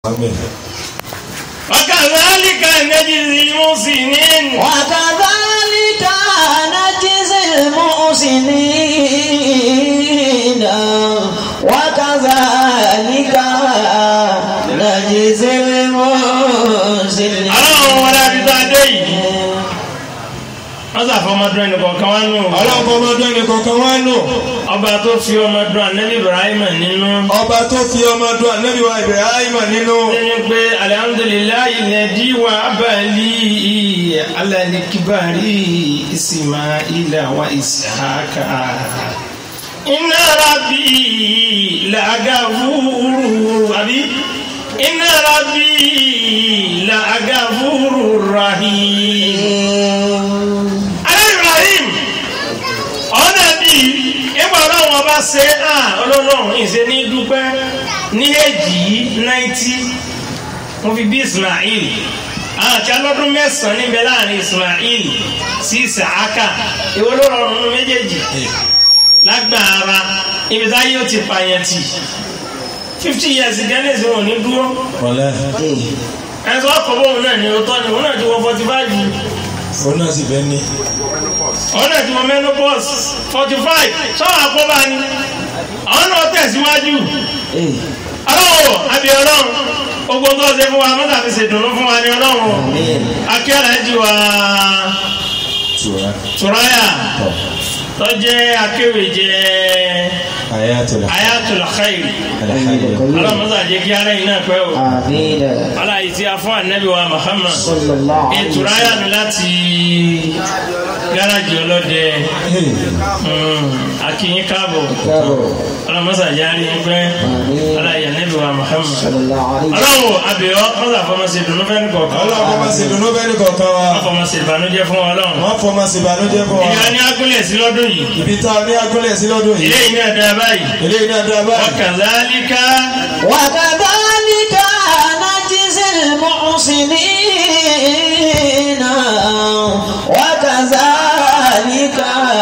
Amen. وكذلك نجزي المحسنين وكذلك نجزي المحسنين وكذلك نجزي المحسنين ọlọ́run wọlé abidá dé yìí wọ́n sàfọmọdún ẹnì kọ̀ọ̀kan wá nù Ọlọ́run ọmọdún ẹnì kọ̀ọ̀kan wá nù. ọba tó fi ọmọdún anabi ibrahim nínú Ọba tó fi ọmọdún ànábì wa Ibrahim nínú. nínú pé alihamudulilayi lẹ́dí wa abali alalikibari ismaila wa ishaka inna rabbi lagafuru abi inna rabbi lagafuru rahim. alẹ́ ibrahim ọ̀nà bíi ìgbà ọlọ́run ọba ṣe á ọlọ́run ìṣe ní dúpẹ́ ní èjì yìí náìtì mo fi bí ismail àwọn àti alọ́dún mẹ́sàn-án níbẹ̀ láàrin ismail sí isahaka ìwọ ló rọrùn nínú méjèèjì lágbára ibi táyé ó ti pààyàn tì fifty years gẹ́nẹ́sì wọn ò ní dúró Ọ̀lẹ́. ẹni tó wà kọ́ bóun náà ní ọtọ́ ni òun náà ti wọ forty five Òun náà sì fẹ́ ní. àwọn náà ti wọ menopause forty five sọ́wọ́n àkóbá ni àwọn náà tẹ̀síwájú ọlọ́wọ́ àbí ọlọ́run gbogbo tó ṣe fún wa mọ́tà fi ṣèdùnnú fún wa ní ọlọ́run akíyàrá jù wá Tura. tùráyà tó jẹ́ akéwèjẹ́ Ayatul ayatul khair Alhamdulillah. ọlọ́run mọ́tà jẹ́ kí ara yìí náà pẹ́ o آمين aláyìí tí a fún ànábì wa Muhammad صلى الله عليه ìtùráyà وسلم ni láti gáràjì ọlọ́dẹ akínyín káàbọ̀ ọlọ́mọ́sà járí pẹ́ aláyà níbi wa Muhammad صلى الله عليه وسلم ọlọ́wọ́ abẹ́ọ́ mọ́sà fọmọ́sí dùnú fẹ́ ní kọ̀ọ̀kan Ọlọ́run ọmọ sì dùnú bẹ́ẹ̀ ní kọ̀ọ̀kan wa. fọmọ́sí ìbànújẹ́ fún ọlọ́run Wọ́n fọmọ sí ìbànújẹ́ fún wa. ìyá ní agúnlẹ̀ sí lọ́dún yìí Ibi tá a ní agúnlẹ̀ sí lọ́dún yìí. ilé yìí náà dá báyìí Eléyìí náà dá báyìí. wakazalika وكذلك نجزي المحسنين وكذلك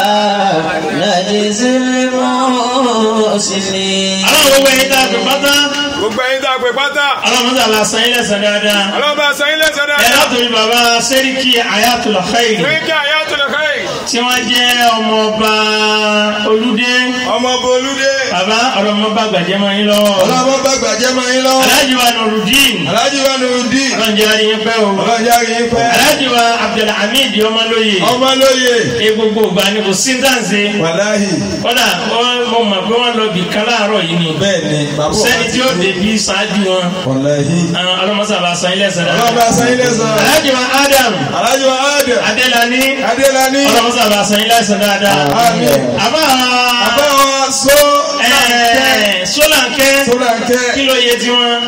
نجزي المحسنين ọlọ́run gbogbo ẹ̀yìn tá a fi pátá gbogbo ẹ̀yin tá a pè pátá ọlọ́run mọ́sà la san ilẹ̀ sàn dáadáa ọlọ́ba sẹ́yìn lẹ́sẹ̀ ẹ̀ dáadáa látòrí bàbá sẹ́ríkì ayatul khair fún kí àyà tó lè káyì tí wọ́n jẹ́ ọmọọba olúdé Ọmọ Bolúdé. bàbá ọ̀rọ̀ ọmọọba gbàjẹ́ mọ́ yín lọ́wọ́ Ọlọ́run bá gbàjẹ́ máa yín lọ́wọ́. aláàjì wa nurudin Aláàjì wa Nurudeen. ọlọ́run jẹ́ àríyìn pẹ́ o Ọlọ́run járe yín pẹ́. aláàjì wa abdulhamid ọmọlóye Ọmọ lóye. e gbogbo ìgbà ni kò sí dáǹsì Wàláhì. kódà wọ́n mo mọ̀ pé wọ́n lọ bì kan láàárọ̀ yìí ni Bẹ́ẹ̀ ni. Bàbá sẹ́ni tí ó débi ṣáájú wọn Wàláhì. ọlọ́mọsàbà san ilé ẹ̀sẹ̀ Ọlọ́run bá san ilé sọ. aláàjì wa adam Aláàjì wa Ádẹ̀. adélani Adélani. ọlọ́mọsàbà san ilé ẹ̀sẹ̀ dáadáa Àmín. àbá Àbá wa sọ. ẹ̀ẹ́ sólànkẹ́ Sọ́lànkẹ́. kí ló yẹ tiwọn.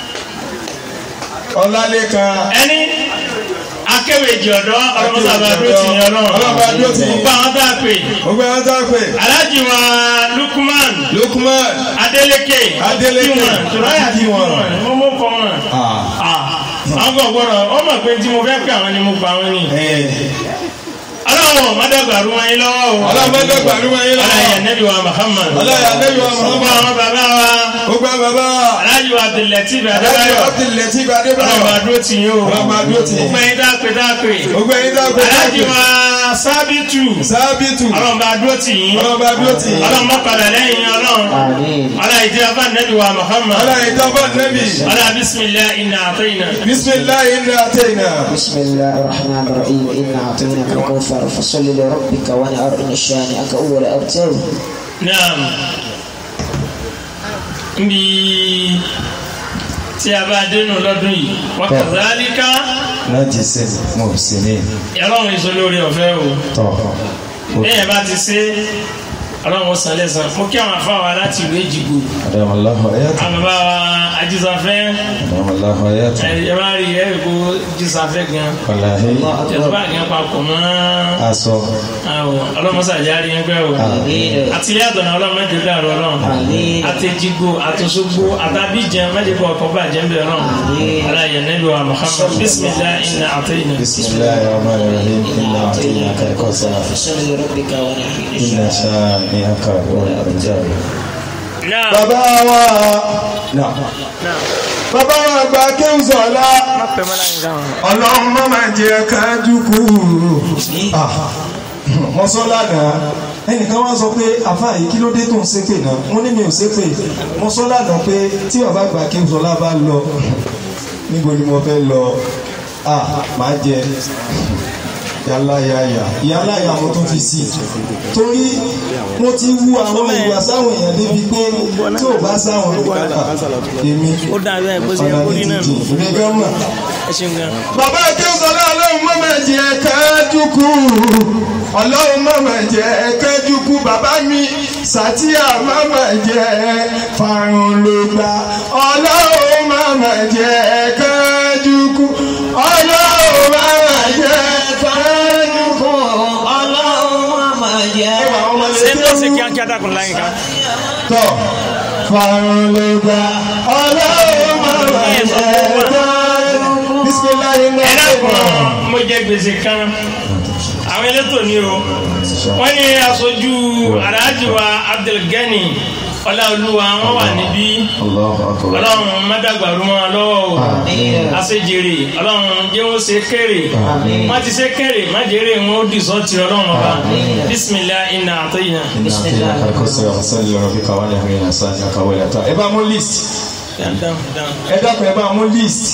Ọlálékan. ẹni akéwèjì ọ̀dọ́ ọlọ́mọsàbà dúró tì yín ọlọ́run Ọlọ́run dúró tì yín. gbogbo àwọn tá a pè Gbogbo ẹ̀rọ tá a pè. aláàjì wa lukman Lukman. adeleke Adeleke. kí wọn tòráyà ti kí wọn mo mọ kọ wọn àwọn kan gbọ́dọ̀ ọmọ pé tí mo fẹ́ pè àwọn ni mo pa àwọn ni ọlọ́wọ́ mọ́dọ̀gbàrú wọn yín lọ́wọ́ o Ọlọ́run bá dọ̀gbàrú wọn yín lọ́wọ́. ọlọ́yà nẹ́bí wa Muhammad Ọlọ́yà Nẹ́bí wa gbogbo Muhammad. àwọn bàbá wa Gbogbo àwọn bàbá. aláàjì wa abdulatif Aláàjì adébáyọ̀ Abdulateef ọlọ́wọ́ Adébáyọ̀. adúró tì yín o Ọlọ́run bá dúró tì yín. gbogbo ẹ̀yin dápẹ́ dápẹ́ Gbogbo ẹ̀yin tá a pè. aláàjì wa sábìtù Sábìtù. ọlọ́run bá dúró tì yín Ọlọ́run bá dúró tì yín. ọlọ́run mọ́ padà lẹ́yìn ọlọ́run آمين ọlọ́run ìdí abá nẹ́bí wa Muhammad Ọlọ́run ìjọba Nẹ́bí. ọlọ́run bisimilayi inna àtẹ́yìnà. Bismillahi inna atayna. بسم الله الرحمن الرحيم إنا أعطيناك الكوثر فصل لربك ونهر إن شانئك هو الأبتر naam nbi tí a bá dénú lọ́dún yìí wa kadhalika Láti ṣe mọ̀ sí ní ọlọ́run èso lórí ọ̀fẹ́ o tọ̀. bẹ́ẹ̀ bá ti ṣe ọlọ́run san lẹ́san mo kí àwọn afáwa láti ìlú èjìgbò Adamallahu ayatu. àwọn bàbá wa ajísafẹ́ Adamallahu ayatu. ẹ bá rí ẹ kó jísafẹ́ gan Wàláhì. ìjọba gan papọ̀ mọ́ Aṣọ. àwọn ọlọ́mọsàjárí ẹgbẹ́ o àti ilé àtọ̀nà ọlọ́mọdé dàrú ọlọ́run Àmín. àtẹ̀jìgbò àtòṣogbo àtàbíjẹ mẹ́jẹ̀kọ̀ ọkọ̀ bàjẹ́ ń bẹ̀ ọlọ́run aláyẹ̀ nẹ́bí wa Muhammad bismillah inna àtẹ̀yìnà. Bismillahi rahmani rahim. Inna a'tainaka al-kawthar. فصل لربك ونهر إن Inna shani'aka huwal abtar. náà Bàbá wa. Náà. bàbá wa àgbà kéwùsọ̀lá ọlọ́run má máa jẹ́ ká dúkú mo sọ lánàá ẹnìkan wá sọ pé àfáà yìí kí ló dé tó ń ṣépè náà mo ní mi ò ṣépè mo sọ lánàá pé tí bàbá àgbà kéwùsọ̀lá bá lọ níbo ni mo fẹ́ lọ ah máa jẹ yàrá yàyà yàrá yà mo tún fi sí torí mo ti wú àwọn ìwà sáwọn èèyàn débi pé tí ò bá sáwọn ìwà èmi ó dà bẹ́ẹ̀ bó ṣe yẹ kó rí náà nù. èmi gan mọ̀. ẹ ṣeun gan. bàbá akéwùsọ̀lá ọlọ́run mọ̀mọ́ jẹ́ kẹ́ẹ́dúkú ọlọ́run mọ̀mọ́ jẹ́ kẹ́ẹ́dúkú bàbá mi sàtíà mọ̀mọ́ jẹ́ farun ló gbà ọlọ́run mọ̀mọ́ jẹ́ kẹ́ẹ́dúkú ọlọ́run mọ̀mọ́ jẹ́ kẹ́ẹ́dúkú ọlọ́run máa jẹ́ ṣé ń tọ́ sí kíákíá dákun láyìn ká. tọ̀ farun ló gbà ọlọ́run mọ̀mọ́ jẹ́ kẹ́ẹ́dúkú bisimilayi ẹ dákun mo jẹ gbèsè kan àwọn elétò ni o wọ́n ní aṣojú aláàjì wa Abdulgani ọláolúwa wọ́n wà níbí Allahu akbar. ọlọ́run mọ́dàgbàrú wọn lọ́wọ́ o àṣejèrè ọlọ́run jẹ́ wọ́n ṣe kéré wọ́n ti ṣe kéré májèrè wọn ó dìsọ́ ti ọlọ́run ọba bísímìlá iná àtọ́yìnà. Inna atina kalkosara wasalli rabbika wa nahmina sanaka wa la ta. ẹ bá mú list dandan dandan. ẹ dákun ẹ bá mú list.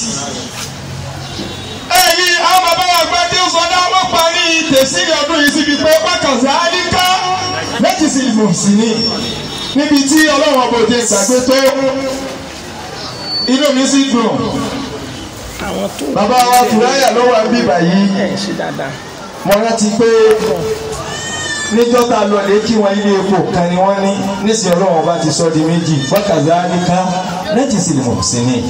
ẹ̀yin àwọn bàbá wa gbé tí ó sọ dá wọ́n parí tẹ̀sí ọdún yìí síbi pé wákàtí àdínkà méjì sí ìbò sí ni níbi tí ọlọ́run ọba òde gbàgbé tó inú mi sì dùn àwọn tó bàbá wa tùráyà ló wà bíbà yìí ẹ̀ ṣe dáadáa. mo rántí pé níjọ́ tá a lọ lè kí wọn ilé epo kan ni wọ́n ní nísìnyí ọlọ́run ọba ti sọ di méjì wákàtí àdínkà méjì sí ìbò sí ni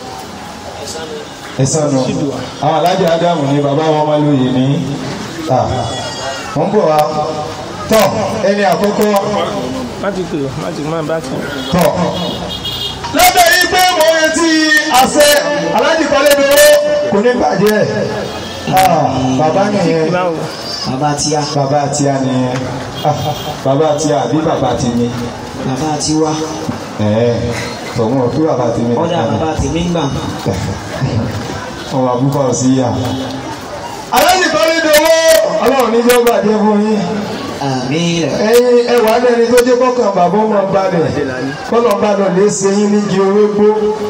ẹ̀sán nu àwọn alájà ádámù ni bàbá wọn máa lóye ní wọ́n bọ̀ wá tọ́ ẹni àkọ́kọ́ má ti pè má ti má bá kàn. tọ́ lọ́dọ̀ yìí pé mo retí àṣẹ alájì kọ́lé dúró kò ní bàjẹ́ Ah, bàbá nìyẹn báwo bàbá tíya bàbá àti a nìyẹn Ah, bàbá àti a àbí bàbá àti mi bàbá tiwa ẹ̀ẹ́ tọ̀gbọ́n òkú bàbá àti mi ọ̀dà bàbá tèmi ń gbà ọmọ àbúkọ sí yà. alájì kọ́lé dúró ọlọ́run ní jọ́ bàjẹ́ fún yín àmín ẹ̀yin ẹwà lẹni tó jẹ́ kọkàn bàbá ọmọ balẹ̀ kọlọ balọ̀ lè ṣe yín nígi orógbó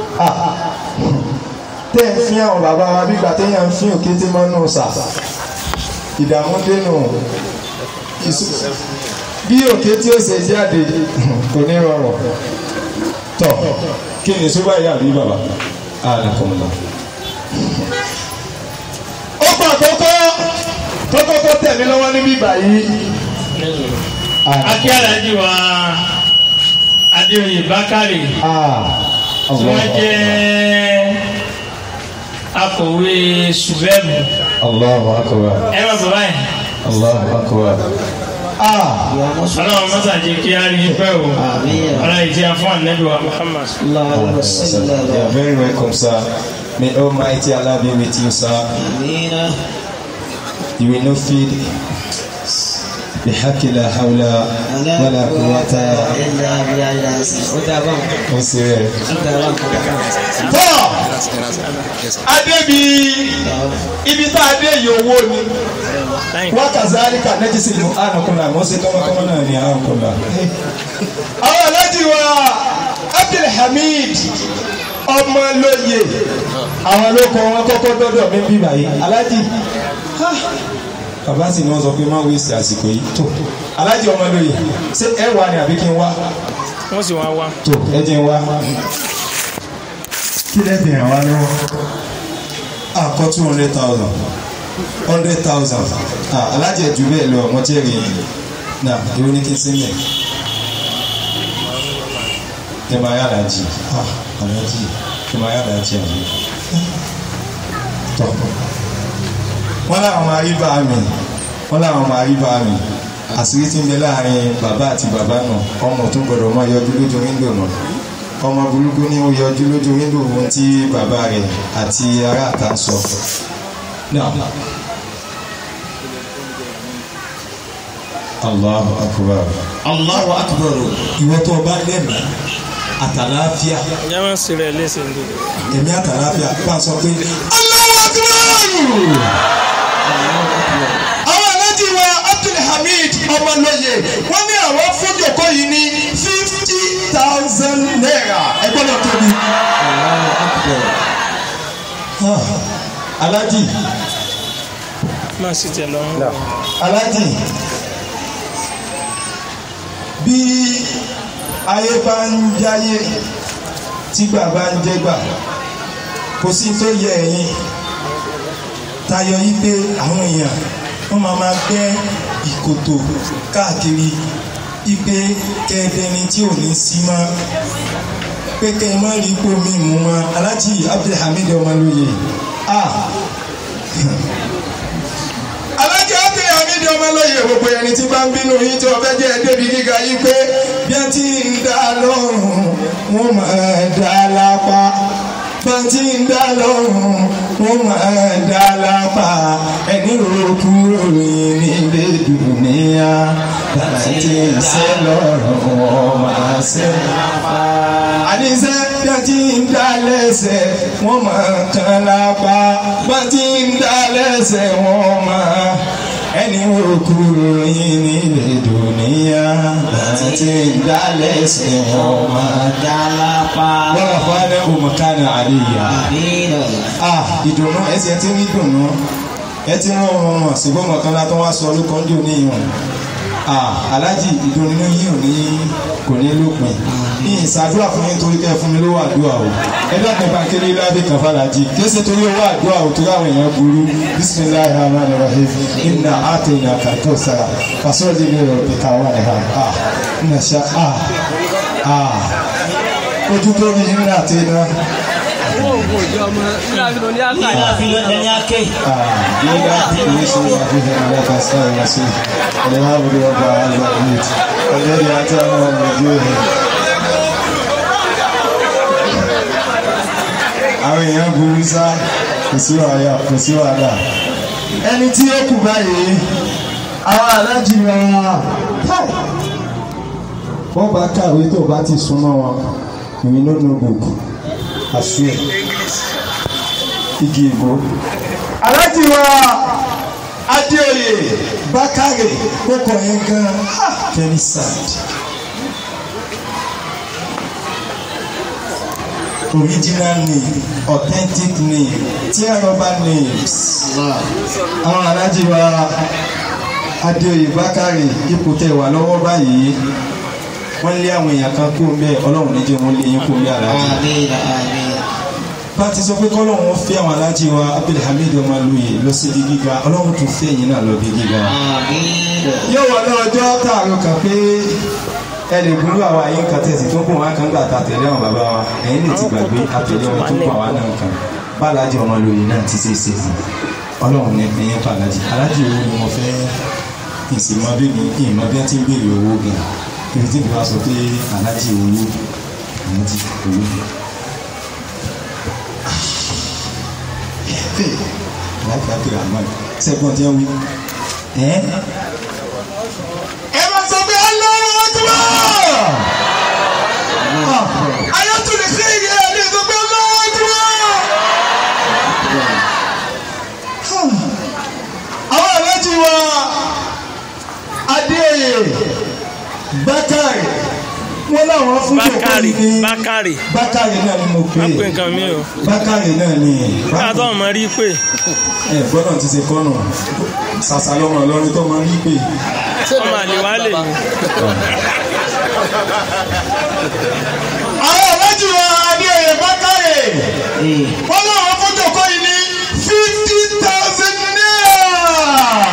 tẹ ń fi àwọn bàbá wa bí gbàtẹ yàn ń fi òkété mọnú sà ìdààmú dénú ìsú- bí òkété ó ṣe jáde kò ní rọrùn tọ kí ni sọ báyìí àbí bàbá àlàkùnrin ó pa àkọ́kọ́ tó kọ́kọ́ tẹ̀ mí lọ́wọ́ níbí báyìí akí alájí wa adéoyè bákàrè Ah, tí wọ́n jẹ́ akọ̀wé sùbẹ́ẹ̀mù Allahu akbar. ẹ má bọ̀ báyìí Allahu akbar. ah, ìyá mọ́sùn ọlọ́run mọ́sàájì kí á rí pẹ́ o Àmín. ọlọ́run ìjẹ́ fún ànábì wa Muhammad. lọ́wọ́ You sílẹ̀ are very welcome, sir. May Almighty Allah be with you, sir. àmín You will not feed بحق لا حول ولا قوة ilà abilà ilà ẹsẹ̀ ó dábà ó sì rẹ̀. ó dábà kó dábà. tọ́ adébi ibi tá a dé yìí owó ni láyìn wákàtí àríkà nẹ́tí sí ìlú ànàkùnà mọ́ sí kọ́mọkọ́mọ náà ní ànàkùnà. àwọn alájí wa Abdulhamid ọmọlóye àwọn ló kọ wọn kọ́kọ́ dọ́dọ̀ mi bí báyìí alájí ha, bàbá sì ni wọ́n sọ pé má wíṣì àsìkò yìí tó alájí ọmọlóye ṣé ẹ wà ní àbí kí n wá wọ́n sì wá wá. tó ẹ jẹ́ n wá kí lẹ́ fi ràn wá lọ́wọ́ àkọ́ two hundred thousand hundred thousand alájẹ jù bẹ́ẹ̀ lọ wọ́n jẹ́ rí náà ìwé ní kí n sílẹ̀ ẹ máa yára jì alájì ẹ máa yára jì àbí tọ́ wọ́n láwọn máa rí bá mi wọ́n láwọn máa rí bá mi àṣírí tí ń bẹ láàrin bàbá àti bàbá náà ọmọ tó gbọdọ̀ máa yọjú lójú wíńdò náà ọmọ burúkú ní ó yọjú lójú wíńdò ohun tí bàbá rẹ̀ àti ará àta ń sọ. Now, Allahu akbar. Allahu akbar. ìwọ tó o bá lẹ́mìí àtàláfíà ìyá máa ń ṣe rẹ̀ léṣe ní. ẹ̀mí àtàláfíà bá a sọ pé Allahu Akbar àwọn alájí wa Abdulhamid ọmọlóye wọ́n ní àwọn fúnjòkó yìí ní fifty thousand naira ẹ gbọ́dọ̀ tóbi. Ah, alájí máa sì tẹ̀ lọ́rùn. alájì bí ayé bá ń jáyé tí bàbá ń jẹgbà kò sí tó yẹ ẹ̀yin tayọ yí pé àwọn èèyàn wọ́n máa máa gbẹ́ ìkòtò káàkiri ipe kẹ́ẹ̀dẹ́ni tí ò ní sí mọ́ pé kẹ́ ẹ má rí ipò mi mú mọ́ alájì Abdulhamid ọmọlóye ah alájọ ọtẹ àmìdí ọmọlóye gbogbo ẹni tí bá ń bínú yín tí wọn fẹ́ jẹ́ débi gíga yìí pé bí ẹ ti ń dá lọ́rùn wọn máa dá lápá bí ẹ ti ń dá lọ́rùn wọn máa dá lápá ẹni ròkú ròyìn nílé dùnìyà bàbá tí ń sẹ́ lọ́rùn wọn máa sẹ́ lápá. àníṣe bí ẹ ti ń dá lẹ́sẹ̀ wọn máa kàn lápá bí ẹ ti ń dá lẹ́sẹ̀ wọn máa ẹni òkú ròyìn nílé dùnìyà bàtí tí ń dálẹ̀ sí wọn máa dá lápá. wọ́n rà fún alẹ́ òmùkánà àríyá. ah ìdùnnú ẹsẹ̀ tí ń dùnnú ẹ ti rán ọmọ ọmọ ṣùgbọ́n mọ̀kànlá tó wá sọ lóko ń dùn ní ìwọ̀n. ah alájì ìdùnnú yìí ò ní kò ní lópin ní ìsàdúrà fún yín torí kẹ́ fún mi lówó àdúrà o ẹ dákun bá kéré lábẹ́ kan fàlàjì kése torí owó àdúrà o torí àwọn èèyàn burú bisimilahi rahman rahim inna atayna kakosara fasọ́ọ̀dì ní ọ̀rọ̀ pẹ̀ka wà ní ha ah nna ṣá ah ah ojú tó rí yín náà tẹ́ náà. Ila kuishi mafiha laka sawa nasi Alhamdu rabbil alamin Alladhi atana al-wujuh Àwọn èèyàn burú sá kò sí wàhálà kò sí wàhálà. Ẹni tí ó kù báyìí, àwọn alájì wa káì. Wọ́n bá kàwé tó bá ti súnmọ́ wọn, ìwé ló nu gbogbo, àṣùwẹ̀, igi ìbò aláàjì wa adéoyè bákàrè kókò yẹn gan very sad original name authentic name tíyàrọ̀bá names àwọn aláàjì wa adéoyè bákàrè ipò tẹ̀ wà lọ́wọ́ báyìí wọ́n lé àwọn èèyàn kan kó mbẹ́ ọlọ́run níjẹ́ wọ́n lé yín kó mbẹ́ aláàjì bá ti sọ pé kọ́lọ́run ó fẹ́ àwọn alájí wa abdulhamid ọmọlúyè lọ sí ibi gíga ọlọ́run tún fẹ́ yín náà lọ bí gíga. yóò wọ lọ́jọ́ tààrọ̀ kan pé ẹ lè gbúrú àwa yín kan tẹ̀sí tó kún wá kan gbà ta tẹ̀lé àwọn bàbá wa ẹ̀yin lè ti gbàgbé àtẹ̀lé wọn tó kún àwa náà kan bá alájí ọmọlúyè náà ti ṣe é ṣe fún ọlọ́run ní ẹ̀yìn pa alájí alájí owó ni mo fẹ́ ìsìnmọ́ bí mi ìmọ̀ bí wọ́n ti ń béèrè owó gan ibi tí mi bá sọ pé alájí owó alájí owó fè láti àti rahman sẹ́gbọ́n tí wọ́n wí. ẹ bá sọ pé ọlọ́run ọdún ayọ́túnlẹ̀ sí ìyá ẹ̀ ní sọ pé ọlọ́run ọdún àwọn àlejò wa adéoyè bákàrè wọn làwọn fún Bákàrè jòkó ní Bákàrè bákàrè náà ni mo pè má pè é nǹkan mi o bákàrè náà ni nígbà tó ọmọ rí pé ẹ gbọ́dọ̀ ti ṣe kọ́nà ṣàṣà lọ́mọ lọ́rin tó máa ń rí pé ọmọ àlè wá lè mí. àwọn ọ̀rẹ́jì wa adéoyè bákàrè wọ́n láwọn fọ́jọ́ kọ́ yìí ní fifty thousand naira.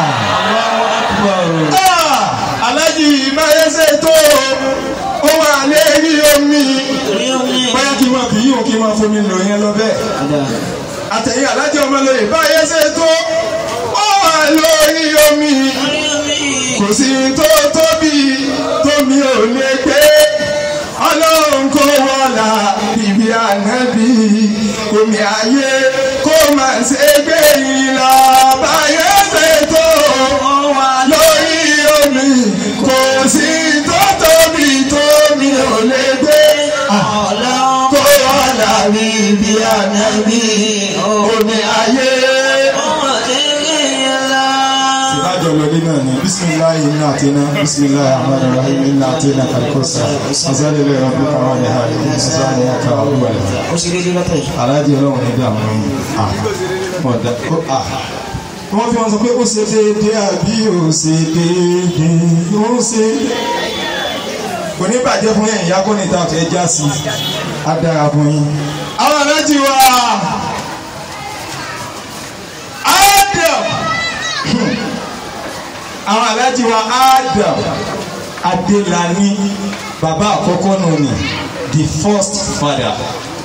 Ah, alájì ìmáyẹsẹ̀ tó ó wà lérí omi báyà kí n máa fi yíò kí n máa fomi lò yẹn lọ bẹ́ẹ̀ àtẹ̀yìn alájì ọmọlóye báyẹsẹ̀ tó ó wà lórí omi kò sí tó tóbi tómi ò lè gbé ọlọ́run kó wọ́lá bíbí ànábì omi ayé kó má ṣe gbé yìí lọ báyẹ̀ ṣètò lórí omi kò sí tó tóbi tómi ò lè gbé ànábì omi ayé. ọmọ kékeré ńlá. ìbájọ lọlé náà ni bisimilayi iná àtẹná bisimilayi ahmed rahim iná àtẹná kalikosa azalile rabu kawọn ni hali azalile aka olúwa rẹ. ó ṣe déédéé lọ́tọ̀ yìí. aláàjì ọlọ́run nígbà wọn à wọn dá ó à wọ́n fi wọn sọ pé ó ṣe déédéé àbí ó ṣe déédéé ó ṣe kò ní bàjẹ́ fún ẹ̀yìn yákó níta fẹ́ já sí á dára fún yín. àwọn aláàjì wa Adam àwọn aláàjì wa Adam Adélàní bàbá àkọ́kọ́ nù ni the first father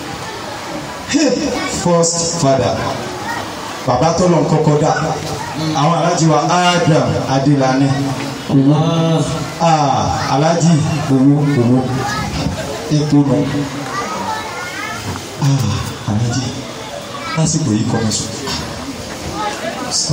first father bàbá tó lọ kọ́kọ́ dà àwọn aláàjì wa Adam Adélàní ah aláàjì owó owó epo nù ah aláàjì lásìkò yìí kọ́ mi sùn sọ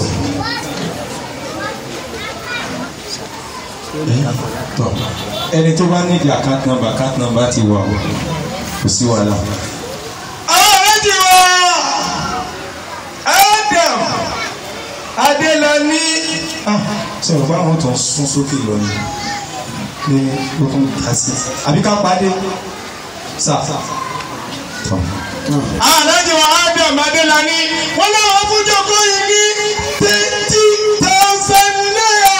tọ ẹni tó bá nídìí account number account number ti wà o kò sí wàhálà. aláàjì wa Adam Adélàní sọ̀rọ̀ bá àwọn tó ń sún sókè lọ ni ní ó tún dá sí àbí ká pàdé sà. aláàjì wa Adam Adélàní wọn náà fún jọkọ yìí ní twenty thousand naira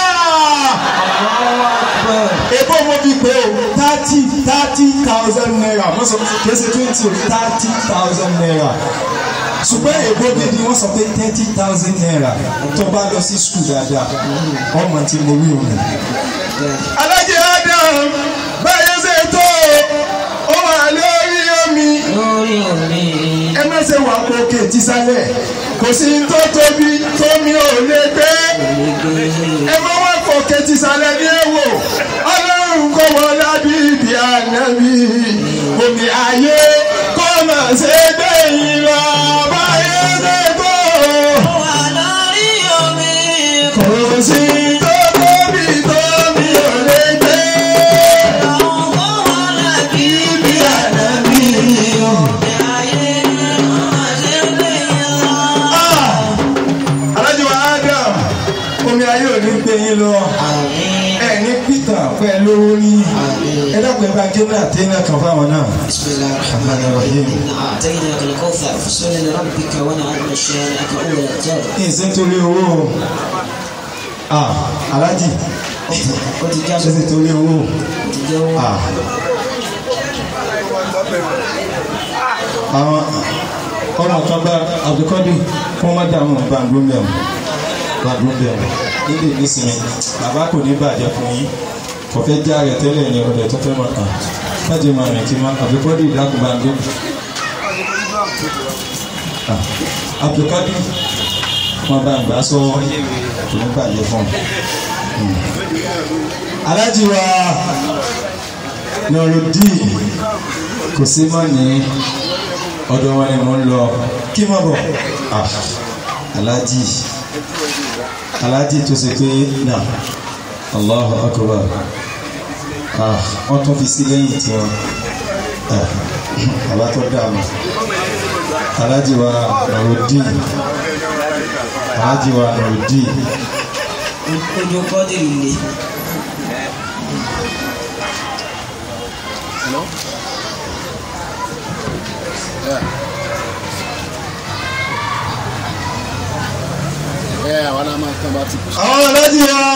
ebo mo fi pe o thirty thirty thousand naira wọ́n sọ kìí ṣe twenty o thirty thousand naira ṣùgbọ́n èbó gidi wọ́n sọ pé thirty thousand naira tó bá lọ sí skul dáadáa ọmọ tí mo wí òun. alájẹ Adam báyọ̀ ṣe tó ó wà lórí omi lórí omi. ẹ má ṣe wà kókè tísàlẹ̀ kò sí tó tóbi tómi ò lè gbé ẹ má wá kókè tísàlẹ̀ ní èwò ọlọ́run kò wọ́n lábí ibi ànábì omi ayé kó má ṣe gbé yín lọ báyé ṣe tó wà lórí omi. kò sí tó tóbi tómi ò lè gbé àwọn kò wọ́n lábí ibi ànábì. ayé ọmọ kékeré ńlá. alájọ Adam omi ayé ò ní gbé yín lọ ẹ ní Peter pẹ̀lú orí ẹ dákun ẹ bá gé náà tẹ́ náà kan fáwọn náà. بسم الله الرحمن الرحيم إنا أعطيناك الكوثر فصل لربك ونعم شانئك أول الدار kí n ṣe nítorí owó o. ah alájì ó ti já ṣe ṣe nítorí owó o. ó ti jẹ́ owó. ah àwọn ọmọ kan bá abdulkadir kó má dààmú gbàngbó mẹ́wọ̀n gbàngbó mẹ́wọ̀n nílé nísìnyí bàbá kò ní bàjẹ́ fún yín kò fẹ́ já rẹ̀ tẹ́lẹ̀ ní ọ̀dẹ̀ tó fẹ́ mọ̀ kàn kájí máa rìn kí má abdulkadir dákun gbàngbó. Ah, abdulkadir wọn bá gbà sọ kò ní bàjẹ́ fún un. alájí wa nọrọdíì kò sí mọ́ ní ọ̀dọ̀ wọn ni mo ń lọ kí mọ̀ bọ̀ Ah, alájí alájí tó ṣe pé náà Allahu akbar Ah, wọ́n tún fi sí lẹ́yìn tí wọ́n Ah, bàbá tó dààmú alájí wa nọrọdíì alájí wa nọrọdíì ojú kọ́dìrì le. ẹ àwọn náà máa tán bá ti kú. àwọn alájí wa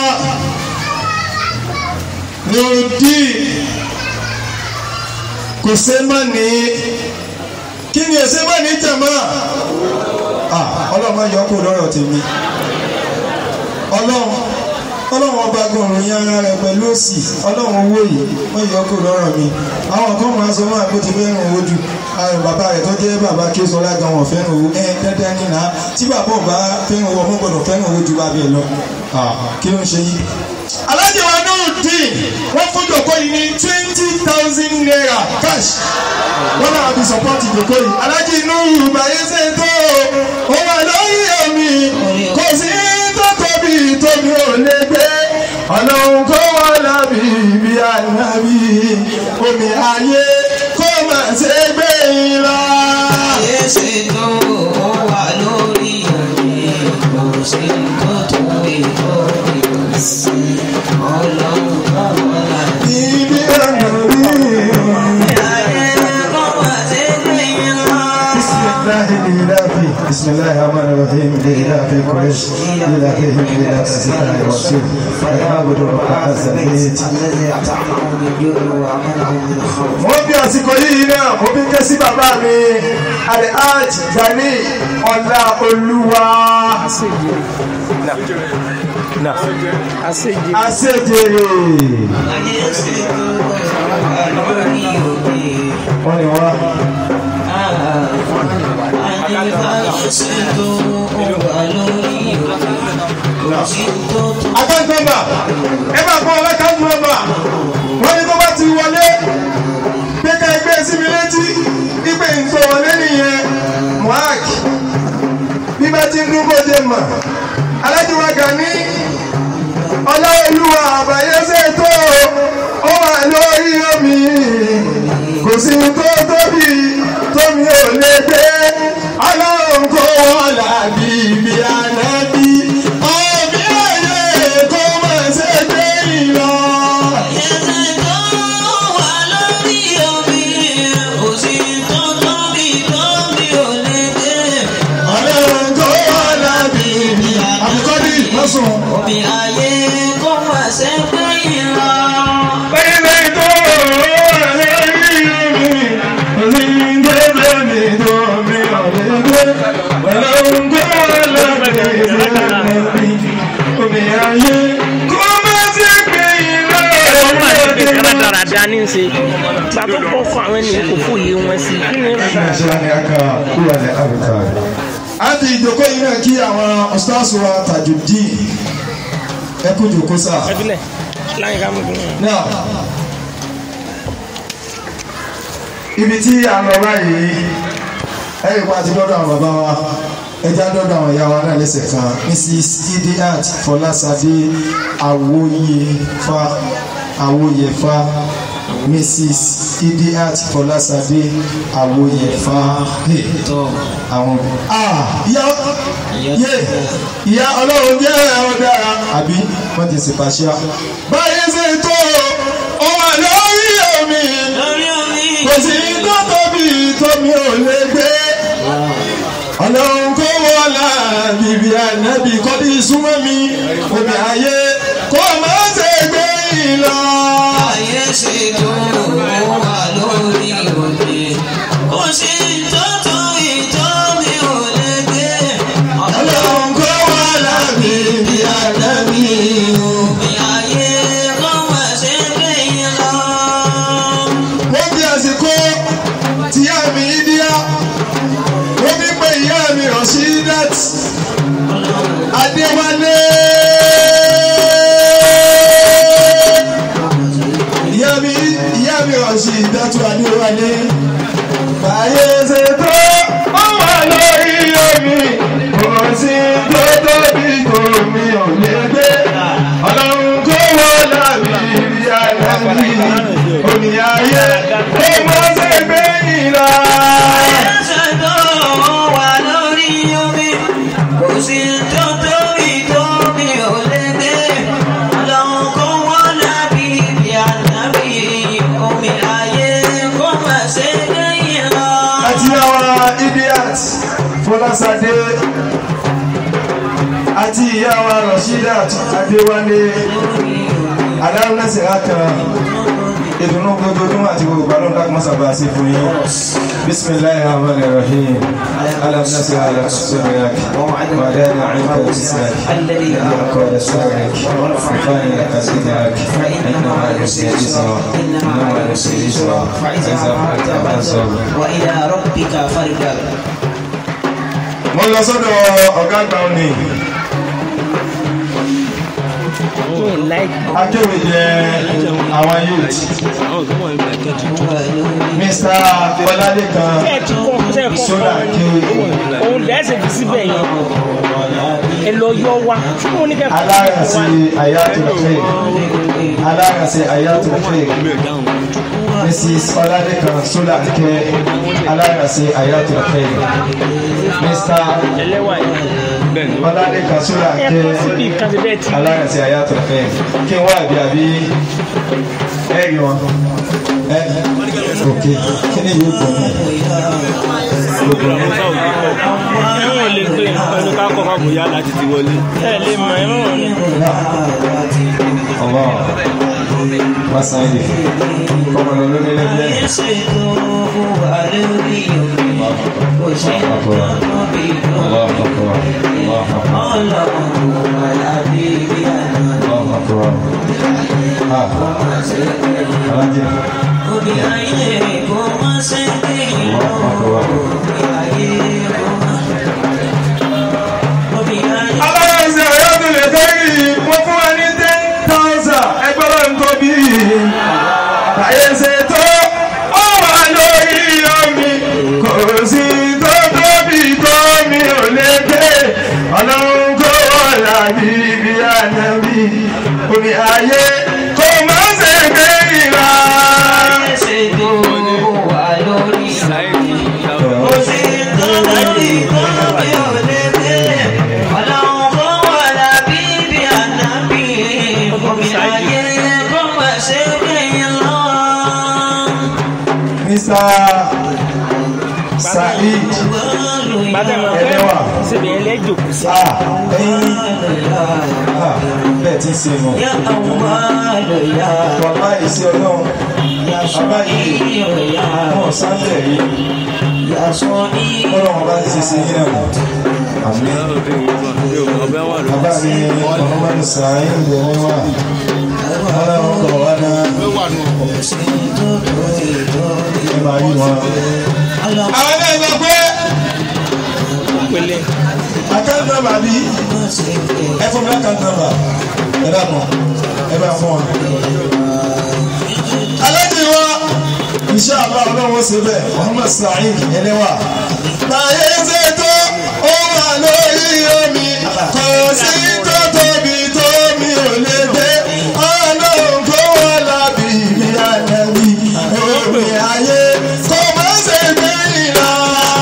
nọrọdíì kò ṣe má ní kí ni ẹsẹ má ní jàmá Ah, ọlọ́mọ yọ kó lọ́rọ̀ tèmi ọlọ́run ọlọ́run ọba gbọ̀rùn yín ara rẹ̀ pẹ̀lú òsì ọlọ́run owó yìí wọ́n yọ kó lọ́rọ̀ mi àwọn kan máa sọ máa kó ti fẹ́ràn owó ju àwọn bàbá rẹ̀ tó jẹ́ bàbá kí ó sọ lágan wọn fẹ́ràn owó ẹ dandan ní nà tí bàbá ọba fẹ́ràn owó ọmọ gbọ́dọ̀ fẹ́ràn owó ju bàbá ẹ lọ Ah, kí ló ń ṣe yìí. alájẹ wa náà dín wọ́n fún jòkó yìí ní twenty thousand naira cash wọ́n náà fi support ìjòkó yìí alájẹ inú ìbáyé ṣe tó ó wà lórí omi kò sí tó tóbi tóbi ò lè gbé ọlọ́run kó wà lábì bí ànábì omi ayé kó má ṣe gbé yín lọ. Ayé ṣe لإلاف بسم الله الرحمن الرحيم لإلاف قريش لإلافهم لإلاف الشتاء والصيف فليعبدوا رب هذا البيت الذي أطعمهم من جوع وآمنهم من خوف mo bí àsìkò yìí náà mo bí ké sí bàbá mi alhaj gani ọlá olúwa àṣejèrè wọn ni wọn. akáǹtọ́mbà ẹ máa kọ́ ọlọ́kàǹtọ́mbà wọ́n ní tó bá ti wọlé pé ká ẹgbẹ́ sí mi létí wípé nǹkan wọlé nìyẹn mohawk bí bá ti ń dún bóde mọ̀ alájùwà gani ọláolúwa àbáyéṣe tó ó wà lórí omi kò sí tó tóbi tómi ò lè gbé ọlọ́run kó wọ́n làbí ibi ànábì ọ̀bí òye kó má ṣe gbé ìlọ. ọlọ́run kó wọ́n làbí ibi àbíkọ́dí lọ́sùn. Omi ayé kó má ṣe pé ìran. Pẹ́lẹ́ tó wà lórí omi, òní gbẹ́gbẹ́ mi tó mi ọ̀lẹ́ gbé. Ọlọ́run kó wà lórí omi, omi ayé kó má ti gbé iná. wọ́n máa ti pè kára dáradára ní í ṣe gba tó kọ́ fún àwọn ènìyàn kò fún iye wọn sí kí ni Àti ìjókòó yìí náà kí àwọn ọ̀sítàṣù wa Tajudeen ẹ kú jòkó sáà. ẹbílẹ̀ láyé ká mú kí wọn. Now, ibi tí a lọ báyìí ẹ̀yìn pa ti dọ́dọ̀ àwọn bàbá wa ẹja dọ́dọ̀ àwọn ìyá wa náà lẹ́sẹ̀ kan Mrs. Idiat Fọlásadé Awóyèfá Awóyèfá Mrs. Idiat Fọlásadé Awóyèfá Hey, àwọn ah ìyá yé ìyá ọlọ́run jẹ́ ẹ̀rọ dára àbí wọ́n ti ṣe pàṣẹ. báyìí ṣe tó ó wà lórí omi Lórí omi. kò sí tó tóbi tómi ò lè gbé. ọlọ́run kó wọlá bìbí ànábì kọ́dí súnmọ́ mi omi ayé kó má ṣe gbé ìlọ. Ayé ṣe tó wà lórí òde. Ó ṣe tó tó ìtọ́ mi ò lè gbé. ọlọ́run kó wọlá bìbí ànábì. Omi ayé kó má ṣe gbé yín lọ. wọ́n fi àsìkò tí ìyá mi díá wọ́n fi pé ìyá mi Rasheedat Adéwálé. ìyá mi ìyá mi Rasheedat Adéwálé. báyé ṣe tó ó wà lórí omi kò sí tó tóbi tó mi ò lè gbé ọlọ́run kó wọ́n lábì rí àyàbí omi ayé kó mọ́ ṣe gbé ìlà. Ayé ṣe tó wà lórí omi. Kò sí tó tó ìtọ́ mi ò lè gbé. Ọlọ́run kó wọ́n lábí ibi ànábì. Omi ayé kó má ṣe gbé yín lọ. àti àwọn idiot Fọláṣadé àti ìyá wa Rasheedat Adéwálé adáwọlẹsẹ kan ìdùnnú gbogbogbò àti gbogbo àlọ́ ká mọ́sá bá a ṣe fún yín bisimilayi rahman rahim alam nasir ala sọdọyak wadana anka bisak yàrá kọ́ra sọdọyak fani laka sidak inna ma yusi isra inna ma yusi isra iza fata fansọ. وإلى ربك فارغب mo lọ sọ́dọ̀ ọ̀gá àgbà òní mi ì láìkì akéwì jẹ àwọn youth mr ọládékan ẹ ti kọ́ ṣe kọ́ sódà akéwì òun lẹ́sẹ̀ fi síbẹ̀ yẹn ẹ lọ yọ wa tí mo ní kẹ́ fún aláràsí ayatollah aláràsí ayatollah mrs ọládékan sódà akéwì aláràsí ayatollah mr ẹlẹ́wà yìí ọládékan sódà ẹ kọ́ síbi akéwì ìkànnì bẹ́ẹ̀ ti aláràsí ayatollah kí n wá àbí àbí ẹ̀rí wọn ẹ ok kí ni yóò gbọ́ mi. ẹ̀wọ̀n lè pè ẹnu ká kọ́ fàbùyá láti ti wọlé. ẹ̀ lè mọ̀ ẹ̀wọ̀n ni. Allah masan yi kọmọ lọ lórí lẹgbẹ Allah akbar Allah akbar Allah akbar ah alajẹ aláìsí ọ̀yọ́dún lè kẹ́rì wọ́n fún wa ní ten thousand ẹgbẹ́ ló ń tóbi àyè ṣe tó ó wà lórí omi kò sí tó tóbi tó mi ò lè gbé ọlọ́run kó wọ́n làbí ibi ànábì omi ayé kò má ṣe gbé ìlà. Mr. Saheed bàtẹ́mọ̀ pé Ẹlẹ́wà. síbi ẹlẹ́jòkù sí. ah ẹyin ah bẹ́ẹ̀ ti ṣe mọ̀ wàhálà ìṣe ọlọ́run bàbá yìí wọn sáńtẹ̀ yìí ọlọ́run bá ti ṣe sí yín náà àmì ọbẹ̀ wà ló. bàbá mi Muhammadu Saheed Ẹlẹ́wà ọlọ́run kọ̀ wá náà ẹ máa rí wọn. àwọn náà gbọ́ pé pélé account number bí ẹ fún mi account number ẹ bá mọ ẹ bá fún wa. alájí wa iṣẹ́ àbá ọlọ́run ṣe bẹ́ẹ̀ Muhammad Saheed Ẹlẹ́wà. Báyé ṣe tó ó wà lórí omi kò sí tó tóbi tó mi ò lè gbé ọlọ́run kó wà lábì mí àdàbí omi ayé kò má ṣe gbé ìlà.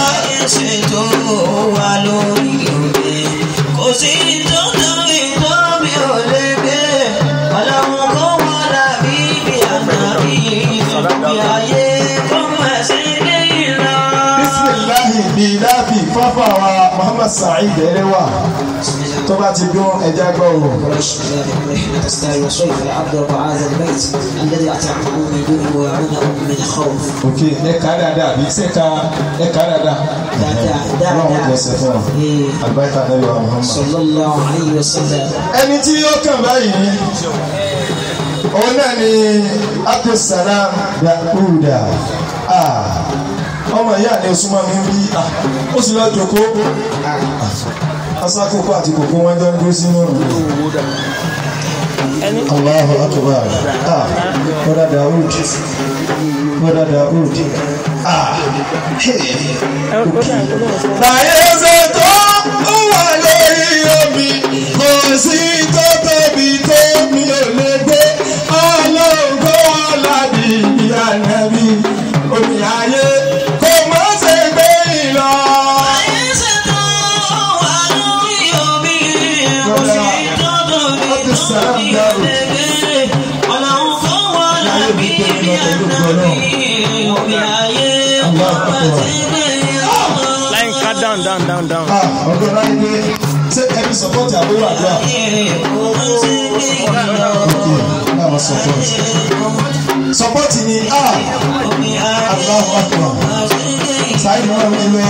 bisimilahi bilafi fafa wa muhammad saheed Ẹlẹ́wà tó bá ti dún ẹja gbọ́ o. الذي أطعمه من جوع وآمنه من خوف ok ẹ kà á dáadáa bí ṣe ka ẹ kà á dáadáa. Dáadáa, dáadáa. ọlọ́run jọ ṣe fún ọ. Eh. àgbáyé náà yọ muhammad. صلى الله عليه وسلم ẹni tí ó kàn báyìí òun náà ni abdulsalam yahuda Ah, ọmọ ìyá ni osùnmọ́ mi ń bí ah, ó sì lọ́ọ́ jòkó asákòókò àti kòkó wọn jọ ń dúró sínú ẹni Allahu akbar ah bọ́dà Daoud bọ́dà Daoud ah hey. ẹ ó dà kó lóun sọ. Láyé ṣe tó ó wà lórí omi, kò sí tó tóbi tó mi ò lè gbé. Ọlọ́run kó ọ̀làbí ìyá nàbí. Omi ayé kò má ṣe gbé ìlọ. láì ká down down down down. Ah, Ọ̀dọ́ láyé pé ṣé ẹbí sọ́pọ́tì àbúrò àdúrà? Ok, náà wọ́n sọ́pọ́tì. Sọ́pọ́tì ni A, Allahu Akbar. Sáyé náà mi lọ.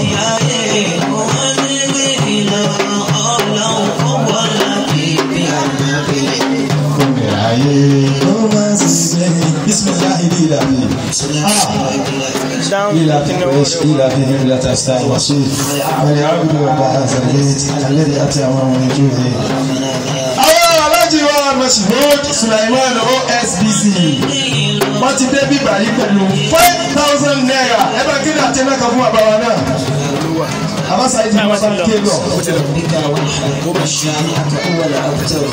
Omi ayé kò má ṣe gbé. Bisimilahi di ìlànà. Ah. down إلى kìnìún قريش إلى بهم لا تستعي وصيف وليعبد رب هذا البيت الذي أطعمهم من جوع àwọn alájí wa Mashood Sulaiman OSBC wọ́n ti dé bíbá yìí pẹ̀lú five thousand naira ẹ bá kí ni àti ẹ̀ná kan fún bàbá wa náà àbáṣà yìí ti mú ọba ké lọ. بك والحق شانئك أول أبتر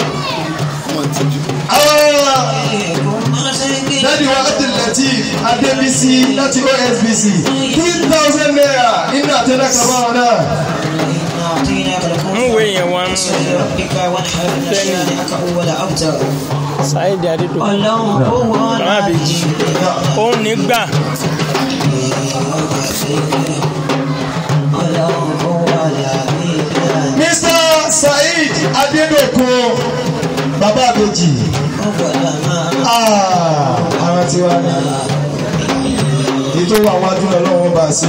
àwọn dádì wa Abdulateef Adébísí láti OSBC three thousand naira nínú àti ẹ̀ná kan fún bàbá náà. أعطيناك ń الكفر wé yẹn wọn ربك وانحر إن شانئك أول أبتر Saheed Adédọ̀kun ọlọ́run ó wọ́n Bàbá àbèjì. òun nígbà Mr. Saheed Adedokun bàbá àbèjì Ah, àwọn tí wàá ní ètò wà wájú lọ lọ́wọ́ bá sí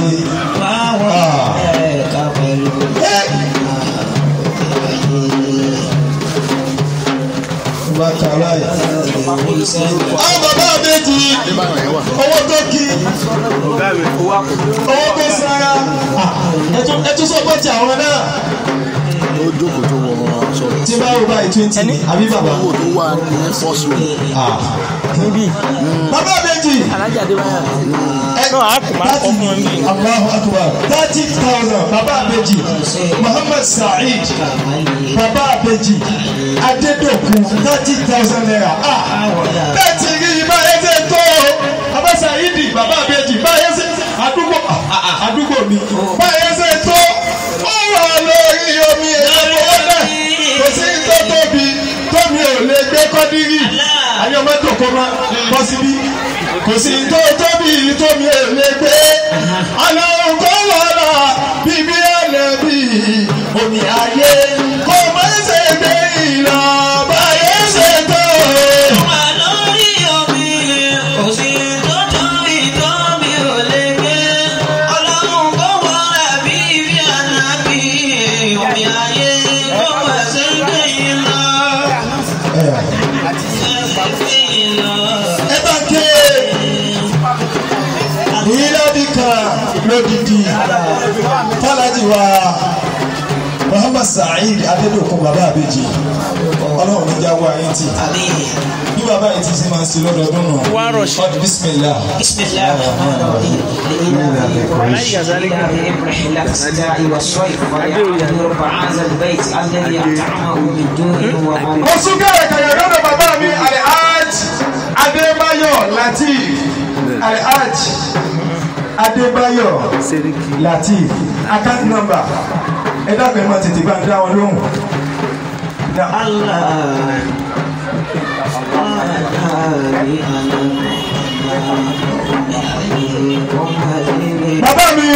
bá kà láyé. àwọn bàbá àbèjì owó tó kí ọ̀gá mi owó àkókò owó tó sára ẹ tún sọ pé ti àwọn náà ó jókòó tó wọ sọ̀rọ̀ tí bá wò báyìí twenty ní àbí bàbá. owó tó wà ní first row Ah. bàbá àbèjì alájà adébáyà náà a kò máa kọ́ fún ẹ mí. Allahu akbar thirty thousand bàbá àbèjì Muhammad Saheed bàbá àbèjì Adédokun thirty thousand naira ah bẹ́ẹ̀ ti rí i báyẹn ṣe tó o bàbá Saheed bàbá àbèjì báyẹn ṣe àdúgbò ah, àdúgbò mi báyẹn ṣe tó ó wà lórí omi èyí owó náà kò sí tó tóbi tómi ò lè gbé kọ́dírì ayé ọmọ tó kọ́ máa bọ́ síbí kò sí tó tóbi tómi ò lè gbé ọlọ́run kọ́ lọ́la bíbí ẹlẹ́bí omi ayé kò má ṣe gbé ìlọ báyé ṣe tó. ẹ bá ké ìlọ́bì kan lódìdí fọlájì wa Muhammad Saheed Adédokun bàbá àbèjì ọlọ́run níjà wá yín tì bí bàbá yìí ti ṣe máa ń ṣe lọ́dọọdún nù Wá rọ̀ṣì. ọdún bísímìlá. بسم الله الرحمن الرحيم رحلة الشتاء والصيف وليعبد رب هذا البيت الذي أطعمه من جوع ومن mo sún kẹ̀kẹ́ lọ́dọ̀ bàbá mi alhaj adébáyọ̀ latif alhaj Adébáyọ̀ Latif account number ẹ dábẹ́ mọ́ tètè bá ń dá wọn lóhùn. Now, الله bàbá mi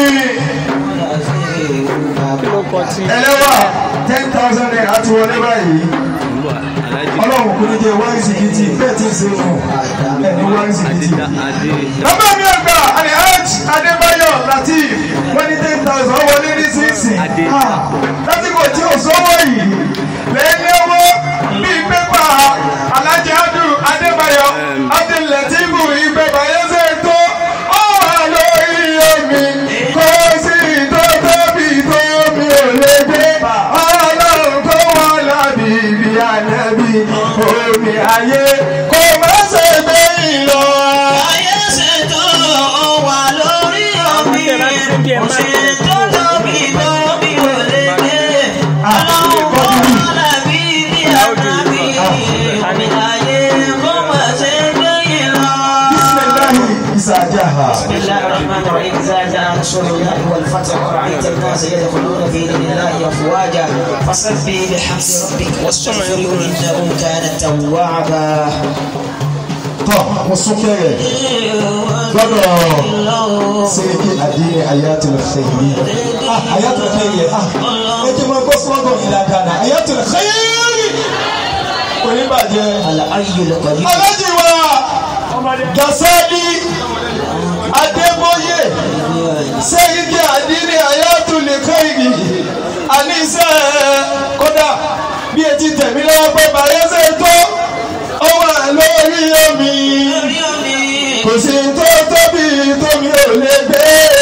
ẹlẹ́wà ten thousand naira ti wọlé báyìí Ọlọ́run kò ní jẹ́ wáyé sìkìtì bẹ́ẹ̀ tí ń ṣe fún ẹ̀ ní wáyé sìkìtì. bàbá mi àgbà alhaj adébáyọ̀ latif wọ́n ní ten thousand ó wọlé ní sísìn lásìkò tí ò sọ́wọ́ yìí lẹ́yìn owó bíi pépà alájẹ adu adébáyọ̀ adélẹ́tìbù ìgbẹ́bà yẹsẹ̀ tó ó wà lórí omi kò sí tó tóbi tó mi ò lè gbé ọlọ́run tó wọ́n lábì bí ànábì omi ayé kò má ṣe gbé ìlọ. Bismillahi isajaha. بسم الله الرحمن الرحيم إذا جاء نصر الله والفتح ورأيت الناس يدخلون في دين الله أفواجا فسبح بحمد ربك واستغفره إنه كان توابا Tọ́ mo sún kẹ́rẹ̀ gbọ́dọ̀ Sẹ́ríkì Adéyẹ Ayatul Khayri. Ah Ayatul Khayri ah ẹ jẹ́ máa gbọ́ sọ́gọ̀ ìlà dáná Ayatul Khayri. Oníbàjẹ́. الحي القدير Alájì wa Gasali Adébóyè Sẹ́ríkì Adéyẹ Ayatul Khayri. Àníṣe kódà bí etí tẹ̀mí lọ́wọ́ pé bàyẹ́sẹ̀ tó ó wà lórí omi kò sí tó tóbi tómi ò lè gbé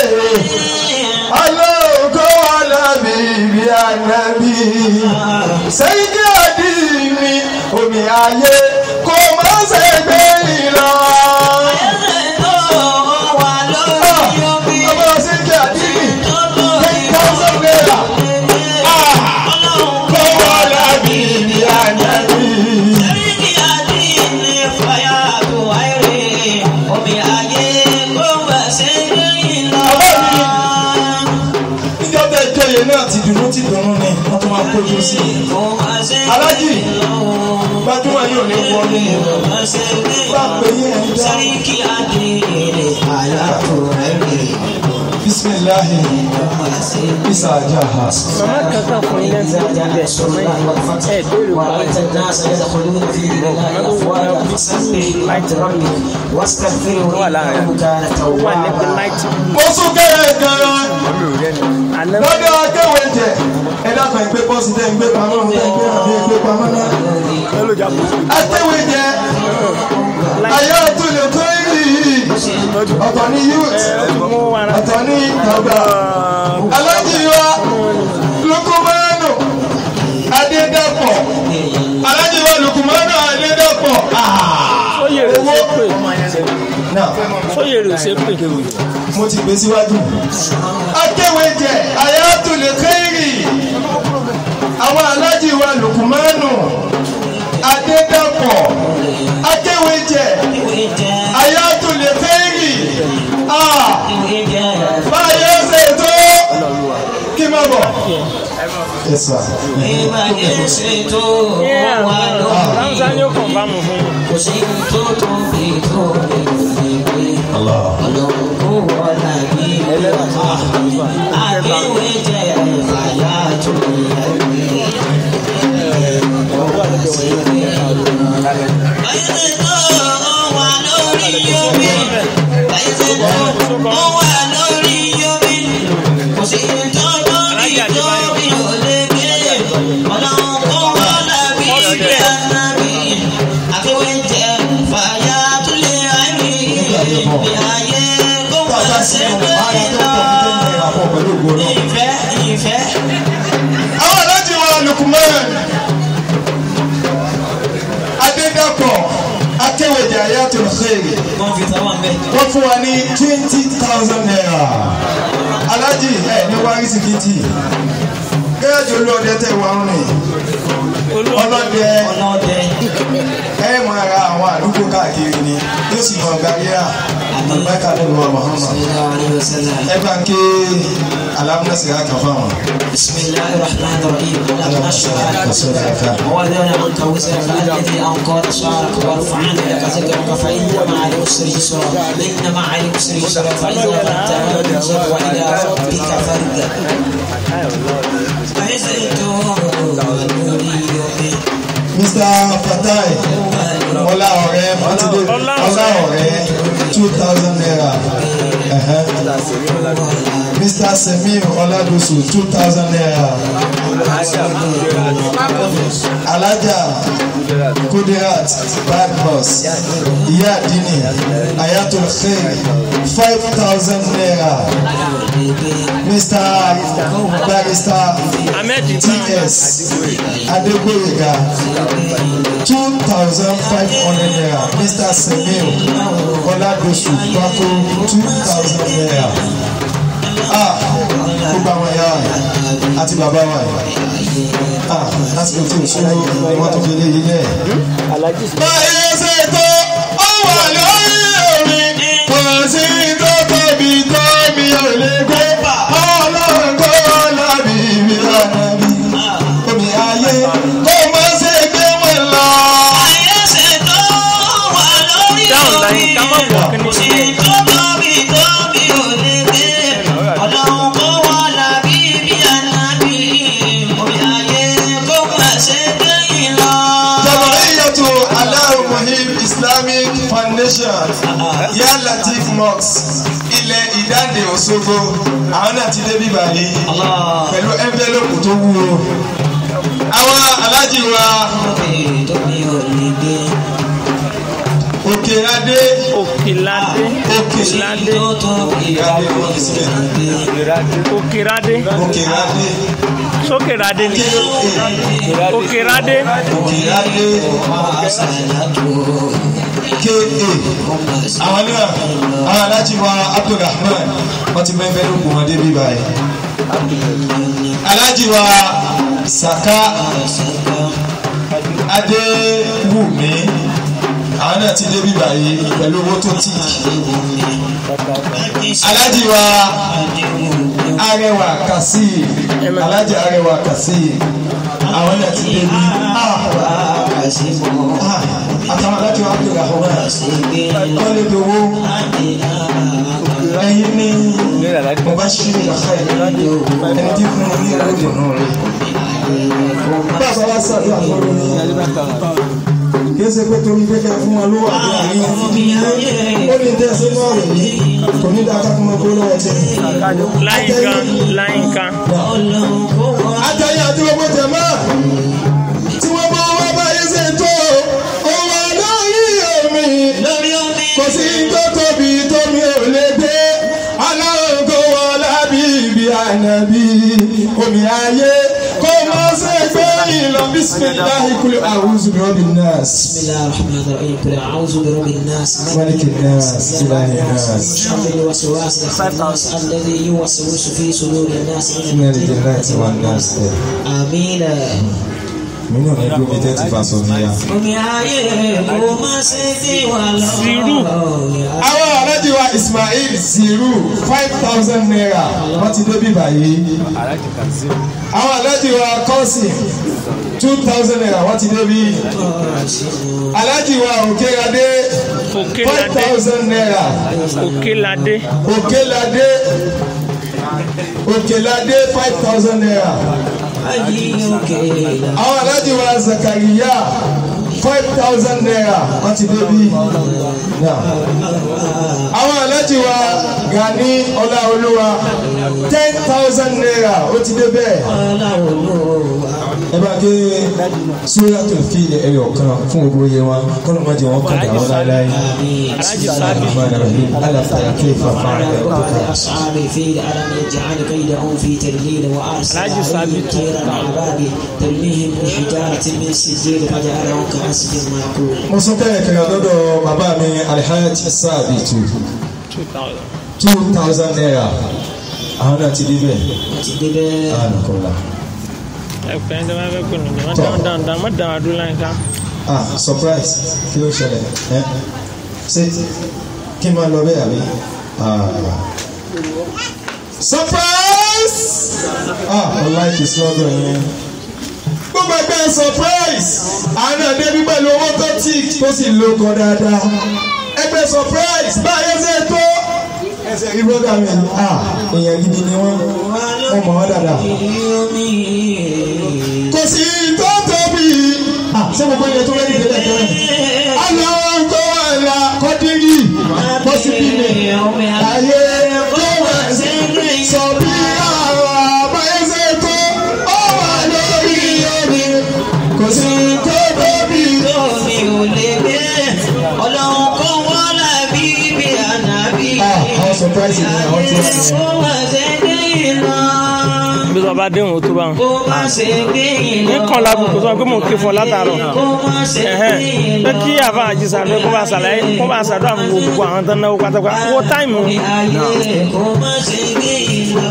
alóòkó alábì bí anábì sẹ́yìn kí àdí mi omi ayé kò má ṣe gbé ìlọ. ọmọ sẹ́yìn kí àdí mi ten thousand naira kó alábì bí anábì. níjọba ìjọyè náà ti dùnú ti ìdùnnú ni wọ́n tún máa kójú sí i. alájì gbajúmọ̀ yóò ní wọlé bá pè yín ẹ̀ ń dá. bisimilahi isa ajaha. màmá kankan fún ilé ń bẹ ibẹ̀ sọmọ yìí ẹ béèrè wọn ورأيت الناس يدخلون في دين الله أفواجا فسبح بحمد ربك واستغفره إنه كان wà níbi توابا náìtì mo sún kẹ́rẹ́ gan-an àná lọ́dọ̀ akéwé jẹ ẹ dákun ẹgbẹ́ bọ́ọ̀sì tẹ́ ń gbé pamọ́ ń tẹ́ ń gbé àbí ẹgbẹ́ pamọ́ náà. akéwé jẹ ayé ọtún lè tó yìí ọ̀tọ̀ ní youth mo wà rà ọ̀tọ̀ ní bàbá alájí wa lukumanu adédàpọ̀ alájí wa lukumanu adédàpọ̀ sóyè rè ṣe pé náà sóyè rè ṣe pé mo ti gbé síwájú. akéwé jẹ ayé ọtún lè tó yìí àwọn alájí wa lukumanu adédàpọ̀ akéwé jẹ ayé ọtún lè tó yìí báyọ̀ ṣe tó kí n má bọ̀. Yes, sir. ramsa ni ó kàn bá mu fún yín. Kò sí tó tó fi tó lè gbé. Ọlọ́run kò wọ́lá bí ọ̀tá. Àkéwé jẹ́ àyà tó yẹ gbé. Báyìí tó wà lórí omi. Báyìí tó wà lórí omi. Kò sí tó tó fi tó mi ò lè gbé. Ọlọ́run kò wọ́lá bí ọ̀tá. Àkéwé jẹ́ fàyà tó lè ráyè. Bí ayé kó wá sí pé lọ. Ìfẹ́ ìfẹ́. Àwọn alájí wa Lukman Adédàpọ̀ Akéwèjà Ayatul Khair Wọ́n fi tàwọn bẹ́ẹ̀. wọ́n fún wa ní twenty thousand naira. Alájí ẹ̀ ní wárí sìkìtì. Gẹ́gẹ́ bí olóòdẹ tẹ̀ wá ń rìn. Ọlọ́dẹ Ọlọ́dẹ. ẹ máa ra àwọn àdúgbò káàkiri ni yóò sì mọ gbàgbéra àgbàkà lẹ́nu wa Muhammad. Sallallahu alayhi wa sallam. Ẹ bá ń ké alámúnásìrá kan fáwọn. بسم الله الرحمن الرحيم ألم نشرح لك ووضعنا عنك وزرك الذي أنقض ظهرك ورفعنا لك ذكرك فإن مع العسر يسرا إن مع العسر يسرا فإذا فرغت فانصب وإلى ربك فارغب عزت ونوري Mr. Fatai ọlá ọ̀rẹ́ mọ́tìdé ọlá ọ̀rẹ́ two thousand naira Ẹ̀hẹ́. Mr. Semir Oladosu two thousand naira Alaja Kudirat bad boss Ìyá Dini Ayatul Khair five thousand naira Mr. Barrister ahmed TS Adegboyega two thousand five hundred naira Mr. Semil Oladosu Bako two thousand naira. Ah, gbogbo àwọn ẹ̀yà wa àti bàbá wa yìí. Ah, láti lè tó ìṣòro ni wọ́n tó fi lé ilé ẹ̀. Báyọ̀ ṣe tó ó wà lórí omi, kò sí tó tóbi tó mi ò lè gbé. Ọlọ́run kó lábì mi lọ́nà bí. Omi ayé kó má ṣe gbé wọn lọ. Ayé ṣe tó wà lórí dáhùn láyé ká má wọ̀ kí ni sí tó tóbi tóbi ò lè gbé. Ọlọ́run kó wá lábí bí ànábì. Omi ayé kó má ṣe gbé yín lọ. Jama'iyyatu Allahu Muhim Islamic Foundation Ya Latif Mosque ilẹ̀ ìdáǹdè Òṣogbo àwọn náà ti dé bíbá yìí pẹ̀lú envelope tó wúwo. Àwọn alájì wa Tóbi ò lè gbé. Òkèradé òkèládé òkèládé Tó tóbi ò lè gbé. òkèrádé Òkèradé sókèrádé ni K.A. òkèrádé Òkèradé Àṣàlátò. K.A. Àwọn náà àwọn alájì wa Abdulrahman wọ́n ti mọ envelope wọn dé bíbá yìí. Alájì wa Saka Adéwùmí àwọn náà ti débi báyìí pẹ̀lú owó tó tì alájì wa arẹwà kàsí alájì arẹwà kàsí àwọn náà ti débi àtàwọn alájì wa pèrè àwọn náà wọ́n lè dowó ẹyin ní mo bá ṣí ní ìlàkà yìí ẹni tí fún mi ní ìlú ìdùnnú rẹ bá a sọ wá sàdúrà fọlọ ní kìí ṣe pé torí pé kẹ fún wa lówó àbí àríyàn ó ní tẹ́ ṣe náà rẹ̀ ní kò ní dáa ká fún ọkọ lọ́wọ́ tẹ́ láyìnká láyìnká àtẹ̀yìn àti gbogbo jẹ̀mọ́ tí wọ́n bá wá báyé ṣe tó òun àlórí omi lórí omi. kò sí tó tóbi tómi ò lè gbé aláwọ̀ kó wọ́n lábí ibi ànábì omi ayé kó mọ́ ṣe gbé ìlọ bísímìláì kúlẹ̀ àwùjọ rọ́bì nọ́ọ̀sì. بسم الله الرحمن الرحيم قل اعوذ برب الناس ملك الناس إله الناس شر الوسواس الخناس الذي يوسوس في صدور الناس من الجنات والناس امين nínú ní dúró bí tẹ́tí fa sọ níyà. omi ayé kò má ṣe dé wà Zero. lọ́wọ́. àwọn alájí wa Ismail Ziru five thousand naira wọ́n ti débi báyìí. àwọn alájí wa Kọ́sì two thousand naira wọ́n ti débi. alájí wa Òkèrèadé five òkèládé thousand naira. òkèládé Òkèládé Òkèládé five thousand naira. ayé òkè ìlà. àwọn alájí wa Zakariya five thousand naira wọ́n ti débi. Now, àwọn alájí wa Gani Ọláolúwa ten thousand naira ó ti dé bẹ́ẹ̀. ọlọ́run ló wà. ẹ bá ké Suratul Fil ẹyọ kan fún gbogbo yẹn wa kọ́nà má jẹ́ wọn kàn dà wọ́n láéláé. alájì sábì Alam tara kayfa fa'ala وقال rabbuka. أصحاب الفيل ألم يجعل كيدهم في تدليل وأرسل العجز عليهم ثابت. طيرا أبابيل ترميهم بحجارة من سجيل فجعلهم كعصف مأكول mo sọ kẹ́yìn kẹ́yìn lọ́dọ̀ bàbá mi Alhaji Sabitu two thousand. two thousand naira àwọn náà ti dé bẹ́ẹ̀. وتدبر Anakola. ẹ pẹ́ ẹ́ máa fẹ́ kó nù mí wọ́n dáhùn dáhùn dáhùn má dáhùn àdúrà láyìnká. ah surprise kí ló ṣẹlẹ̀ ẹ́ ṣé kí n máa lọ bẹ́ẹ̀ àbí. Ah. surprise ah I like his slogan yẹn. gbogbo ẹgbẹ́ surprise àwọn àdébí pẹ̀lú owó tó tí tó sì lóko dáadáa ẹgbẹ́ surprise báyẹn ṣe tó ẹsẹ̀ rí bọ́dà mi ah èèyàn gidi ni wọ́n wọ́n mọ̀ wọ́n dáadáa kò sí tó tóbi. ṣé gbogbo ilẹ̀ tó lẹ́yìn ìdílé tẹ́lẹ̀. aláwọ̀ tó wà lá kọ́dírì pọ́sibí ni ayé tó wà sí sọ bí àwọn àbáyẹ́sẹ̀ tó ó wà lórí omi. kò sí tó tóbi. tómi ò lè gbé ọlọ́run kó wọ́n lábí bí ànábì. ah àwọn surprise ni àwọn tí wọ́n ti kó má ṣe gbé iná. bí wọ́n bá déhùn tó bá wọn. kó má ṣe gbé iná. ní kàn lábùkù tó wà pé mò ń ké fún ọ látàárọ̀. kó má ṣe gbé Ẹ̀hẹ́n. pé iná. kí àfa àjíṣà pé kó bá ṣàlàyé kó bá ṣàdúrà fún gbogbo àwọn tó ń náwó pátápátá owó táìmù ayé kó má ṣe gbé iná.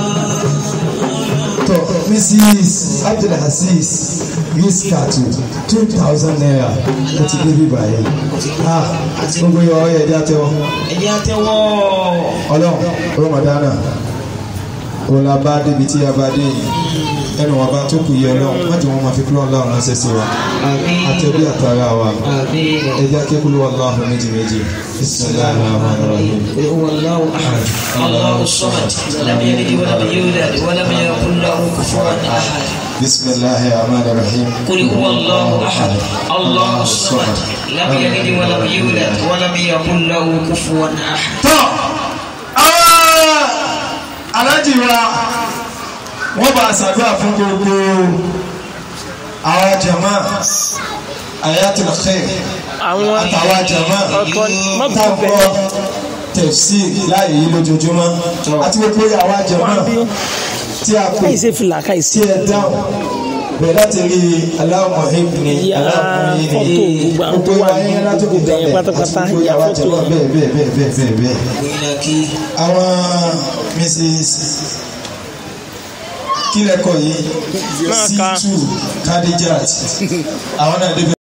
tọ mrs abdulhasis riskatu two thousand naira ó ti débi báyìí ah gbogbo yọ ọ yẹ ẹjẹ àtẹwọ ẹ̀jẹ̀ àtẹwọ́. Ọlọ́run rọmọdánà òun la bá débi tí a bá dé yìí ẹnu wọn bá tó kù yẹ Ọlọ́run má jẹ́ wọn máa fi kúrò Ọlọ́run ránṣẹ́ sí wa àmín. àtẹbí àtàrà wa àmín. ẹjẹ akékulú Allahu méjì méjì bisimilahi rahman rahim. قل هو الله احد الله الصمد لم يلد ولم يولد ولم يكن له كفوا احد bisimilahi rahman rahim. قل هو الله احد الله الصمد لم يلد ولم يولد ولم يكن له كفوا احد tọ́ àwọn alájì wa wọ́n bá ṣàdúrà fún gbogbo àwọn jama ayatul khair àwọn àtàwọn jama ọ̀tọ̀ mọ́tò táwọn bẹ̀rẹ̀ tẹ̀sí láàyè yìí lójoojúmọ́ àti gbogbo àwọn jama tí a pè káyìí ṣe fìlà káyìí tí sí ẹ dáhùn bẹ̀rẹ̀ láti rí aláwọ̀ ẹ̀bùnì Ya aláwọ̀ fọ́tò gbogbo àwọn tó wà ní ibẹ̀ pátápátá, ya fọ́tò yẹn. bẹ́ẹ̀ bẹ́ẹ̀ bẹ́ẹ̀ bẹ́ẹ̀ bẹ́ẹ̀ bẹ́ẹ̀ وإليك àwọn mrs kílẹ̀kọ̀ yìí Náà ká. c2 kadijat àwọn náà débẹ̀.